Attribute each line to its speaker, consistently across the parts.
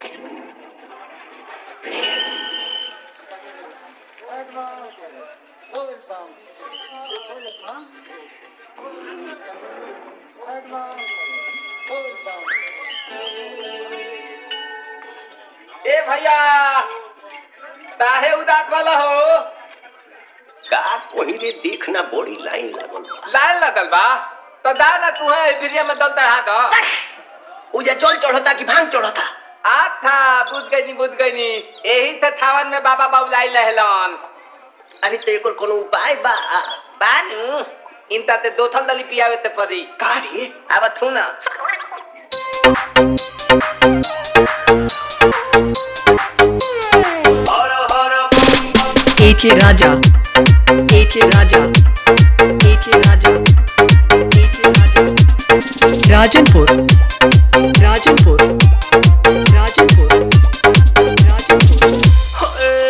Speaker 1: ए भैया काहे उदास वाला हो
Speaker 2: का कोही रे देखना बड़ी लाइन लागल बा
Speaker 1: लाइन लगल बा तो दा ना तू है बिरिया में दल चढ़ा दो
Speaker 2: उजा जल चढ़ता कि भांग चढ़ता
Speaker 1: आ था बुझ गई नी बुझ गई नी यही थे थावन में बाबा बाबुलाई लहलन
Speaker 2: अरे तो एकर कोनो उपाय बा
Speaker 1: बानू इनता ते दो थल दली पियावे ते परी
Speaker 2: का रे
Speaker 1: अब थू ना
Speaker 3: AK Raja AK Raja AK Raja AK Raja Rajanpur Rajanpur Rajanpur Rajanpur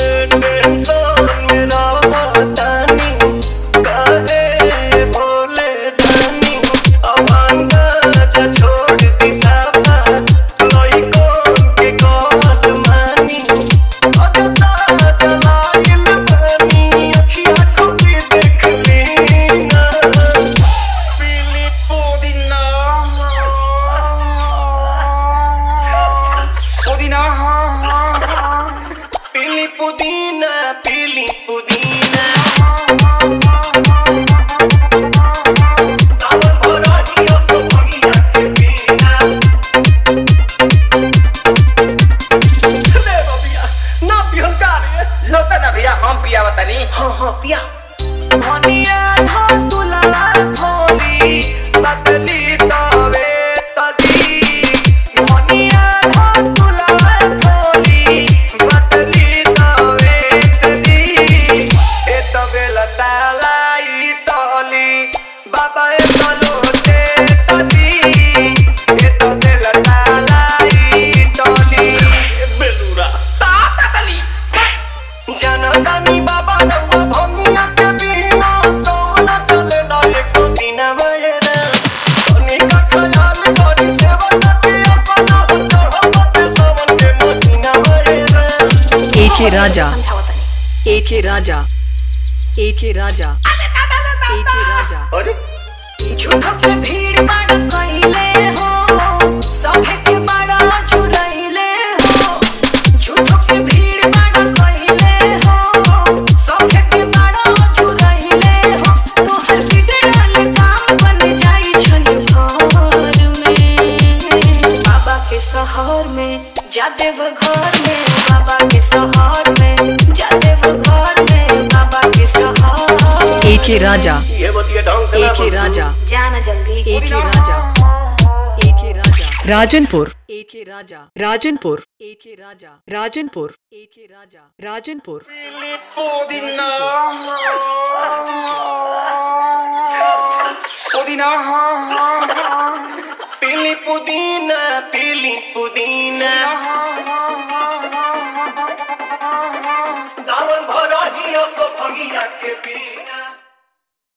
Speaker 2: पीली पुदीना पीली पुदीना सावन भराजियो सो बगिया के बिना ले बबिया ना पिहन का रे
Speaker 1: लोता ना भैया हम पियावा तनी
Speaker 2: हाँ हाँ पिया
Speaker 4: धनिया धतुला थोली बदली तवे तदी धनिया धतुला थोली बदली तवे तदी ए तबे लतालाई तली बाबा ए तलोते तदी ए तबे लतालाई तली
Speaker 2: बेलूरा
Speaker 1: ताता तली
Speaker 4: जनतानी बाबा रउआ भंगिया के बिना तो न चले ना एको दिन मयरा तनी का ख्याल करी सेवा के अपना चढ़वते सावन के महीना मयरा
Speaker 3: AK Raja AK Raja AK Raja AK Raja
Speaker 2: अरे
Speaker 5: झूठो के भीड़ बड़ कइले हो सभे के बड़ा चुरइले हो झूठो के भीड़ बड़ कइले हो सभे के बड़ा चुरइले हो तोहर बिगड़ल काम बन जाई छई घर में बाबा के शहर में जादेव घर में बाबा के शहर में जादेव घर में बाबा के शहर
Speaker 3: AK Raja
Speaker 2: ये बतिया ढंग से ना
Speaker 3: AK
Speaker 2: बोल।
Speaker 3: Raja
Speaker 5: जाना जल्दी
Speaker 3: AK Raja AK Raja Rajanpur AK Raja Rajanpur AK Raja Rajanpur AK Raja Rajanpur
Speaker 1: पुदीना पुदीना हाँ हाँ